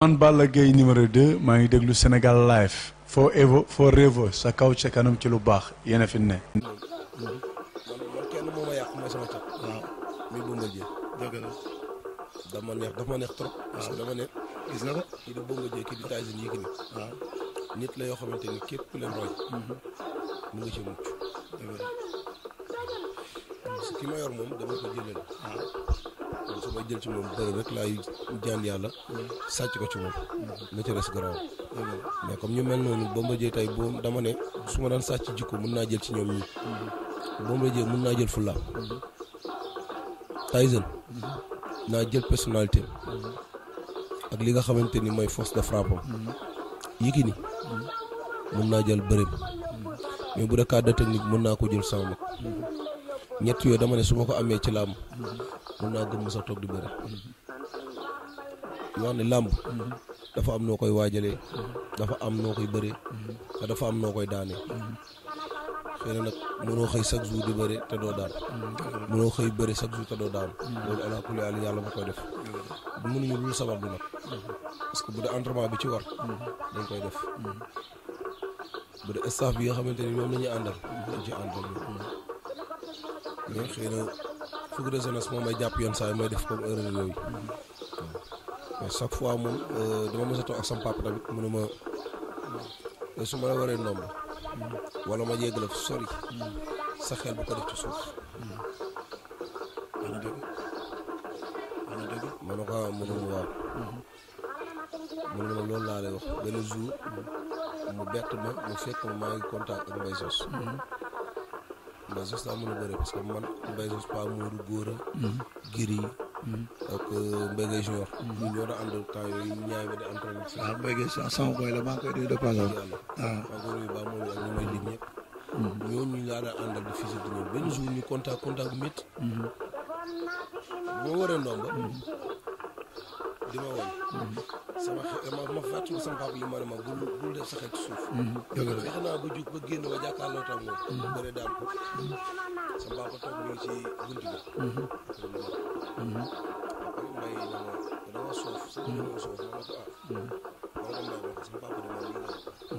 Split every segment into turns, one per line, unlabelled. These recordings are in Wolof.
man Balla Gaye numéro 2 maa ngi déglu Sénégal live forever forever sa kaw ca kanam ci lu baax yéen a fi ne.
man man kenn moo ma yàq mooy sama cat. waaw muy Bombardier. dëgg la dama neex dafa ma neex trop. parce que dama ne. gis nga ko kii di Bombardier kii di Tyson Yékini. waaw nit la yoo xamante ni képp ku leen roy. mu ngi ci mucc. dëgg la parce que ki ma yor moom dama ko jëlal. waaw kon su may jël ci moom bëri rek laay jaan yàlla. sàcc ko ci moom. la ca des garaaw. mais comme ñu mel noonu Bombardier tey boo dama ne su ma daan sàcc jikko mën naa jël ci ñoom ñi Bombardier mën naa jël fulla Tyson naa jël personnalité ak li nga xamante ni mooy force de frappe am Yékini mën naa jël bëreem mais bu dee cas de technique mën naa ko jël sama mag ñett yooyu dama ne su ma ko amee ci làmb mën naa gëm sa toog di bëre ñu wax ne làmb dafa am noo koy waajalee dafa am noo koy bëree te dafa am noo koy daanee xëy na nag mënoo xëy chaque jour di bëre te doo daan mënoo xëy bëre chaque jour te doo daan loolu ala kulli àll yàlla ma koy def mënuñu lu sabab bi nag parce que bu dee entraînement bi ci war dañ koy def bu dee staff bi nga xamante ni ñoom la ñuy àndal dañ ci àndal mais xëy na fukki de jeunesse moom may jàpp yenn saa yi may def comme erreur yooyu mais chaque fois moom dama mës a toog ak sama papa tamit mu ne ma su ma la waree ndomb wala ma yegg la sori sa xel bu ko def ci suuf.
wax na dëgg wax na dëgg.
ma ne ko ah mu ne ma waaw. mu ne ma loolu laa lay wax benn jour mu bett ma mu fekk ma maa ngi contact ak Mbaye Sos. Mbaye Sos daa mën a bëre parce que man Mbaye Sos Pa Mourou Góora. Giri. ak Mbaye Gueye Junior. ñu ñoo doon ànd temps yooyu ñaay ba di entraîné.
waaw Mbaye Gueye sa sama boy la maa ngi koy nuyu de passage.
yàlla
waaw
maa ngi koy nuyu baax moom ak ñu may lim ñëpp. ñooñu laa daan àndal di physique di ñëw benn jour ñu contact contact bu métti. bu ma waree ndomba. di ma woon. sama xe ma ma fàttali sama papa li ma ne ma bul bul def sa xel ci suuf.
dëgg la
fexe naa ba jug ba génn ba jàkkaarloo tam moom. bëre daan ko. sama papa toog ñu ngi ci bunt bi. mbay na ma dama soof sa dama soof ma ne ko ah. ma ne ko mbay ma ko sama papa di ma lii la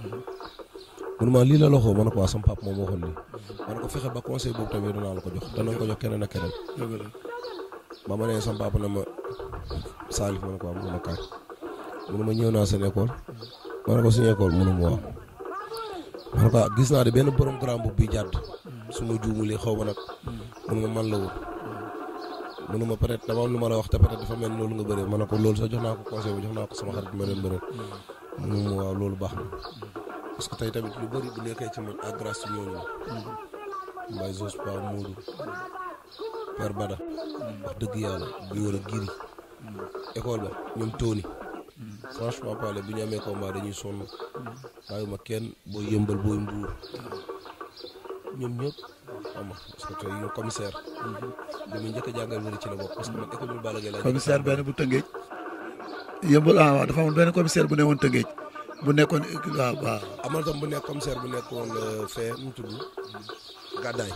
mun ma lii la loxo ma ne ko waa sama papa moom waxoon lii ma ne ko fexe ba conseil boobu tamit danaa la ko jox danañ ko jox keneen ak keneen
dëgg la
ba ma nee sama papa ne ma Salif ma ne ko waa mun ma kaay mun ma ñëw naa seen école ma ne ko suñu école munu ma waaw ma ne ko ah gis naa de benn borom grand boub bi jàdd su ma juumulee xaw ma nag mun ma man la woon munu ma peut être dama am lu ma la wax te peut être dafa mel ni loolu nga bëree ma ne ko loolu sax jox naa ko conseil bi jox naa ko sama xarit ma leen bëreel munu ma waaw loolu baax na parce que tey tamit lu bëri bu nekkee ci man ak grâce ci ñooñu la Mbaye Zos Pa Moodu Père Bada wax dëgg yàlla bi war a giri école ba ñoom tóoni franchement parler bu ñu amee combat dañuy sonn bàyyi ma kenn booy yëmbal booy mbuur ñoom ñëpp xam nga parce que tey yow commissaire dama njëkk a jàngal bëri ci la bokk parce que man école bi Balla Gaye laa
commissaire benn bu Tëngéej yëmbal ah waaw dafa amoon benn commissaire bu ne woon Tëngéej bu nekkoon waaw waaw
amal tam bu nekk commissaire bu nekkoon fee nu mu tudd gàddaay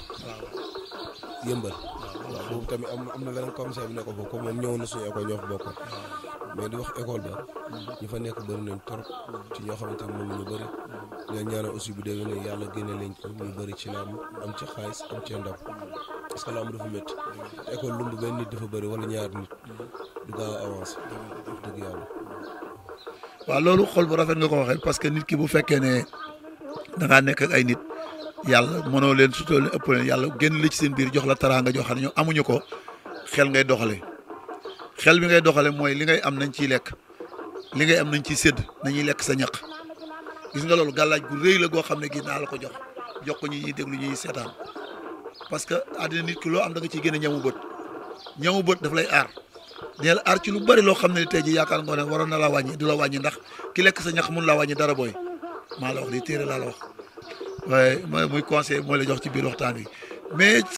yëmbal waaw boobu tamit am am na beneen commissaire bu nekk foofu comme moom ñëwoon na suñu école ñoo fa bokkoon mais di wax école ba ñu fa nekk bëri nañ trop ci ñoo xamante ne moom ñu bëri ñoo ñaanal aussi bu déwénee ne yàlla génne leen ko ñu bëri ci làmb am ci xaalis am ci ndam parce que làmb dafa métti école lumb benn nit dafa bëri wala ñaar nit du gaaw a avancé wax dëgg yàlla
waaw loolu xol bu rafet nga ko waxee parce que nit ki bu fekkee ne da ngaa nekk ak ay nit yàlla mënoo leen sutoo leen ëpp leen yàlla génn la ci seen biir jox la taraanga jox xam ne ñoom amuñu ko xel ngay doxale xel bi ngay doxale mooy li ngay am nañ ciy lekk li ngay am nañ ciy sédd nañuy lekk sa ñaq gis nga loolu gàllaaj gu rëy la goo xam ne gi naa la ko jox jox ko ñi ñuy déglu ñuy seetaan parce que àddina nit ki loo am da nga ciy génne ñamu bët ñamu bët daf lay aar dina la aar ci lu bari loo xam ne tey ji yaakaar nga ne waroon na la wàññi du la wàññi ndax ki lekk sa ñax mun laa wàññi dara booy maa la wax li téere laa la wax waaye mooy muy conseil mooy la jox ci biir waxtaan wi mais